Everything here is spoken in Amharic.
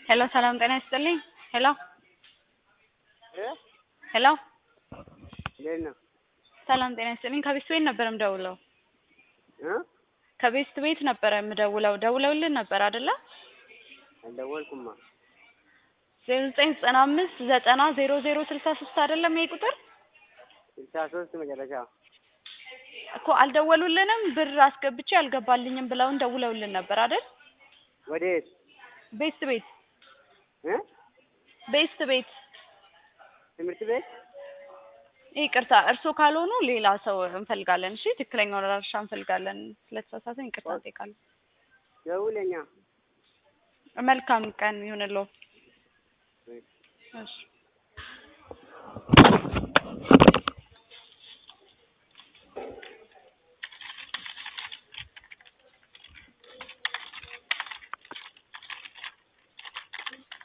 ሄሎ ሰላም ጤና ይስጥልኝ። ሄሎ እ ሄሎ እንዴት ነው? ሰላም ጤና ይስጥልኝ። ከቤስት ቤት ነበር የምደውለው። እ ከቤስት ቤት ነበረ የምደውለው። ደውለውልን ነበር አይደለ? አልደወልኩማ። ዜሮ ዘጠኝ ዘጠና አምስት ዘጠና ዜሮ ዜሮ ስልሳ ሶስት አይደለም ይሄ ቁጥር ስልሳ ሶስት መጨረሻ እኮ አልደወሉልንም። ብር አስገብቼ አልገባልኝም ብለውን ደውለውልን ነበር አይደል? ወዴት? ቤስት ቤት እ ቤስት ቤት ትምህርት ቤት ይቅርታ፣ እርስዎ ካልሆኑ ሌላ ሰው እንፈልጋለን። እሺ፣ ትክክለኛውን አድራሻ እንፈልጋለን። ስለተሳሳትን ይቅርታ እንጠይቃለን። ደውለኛ። መልካም ቀን ይሁንልዎ። እሺ። እሺ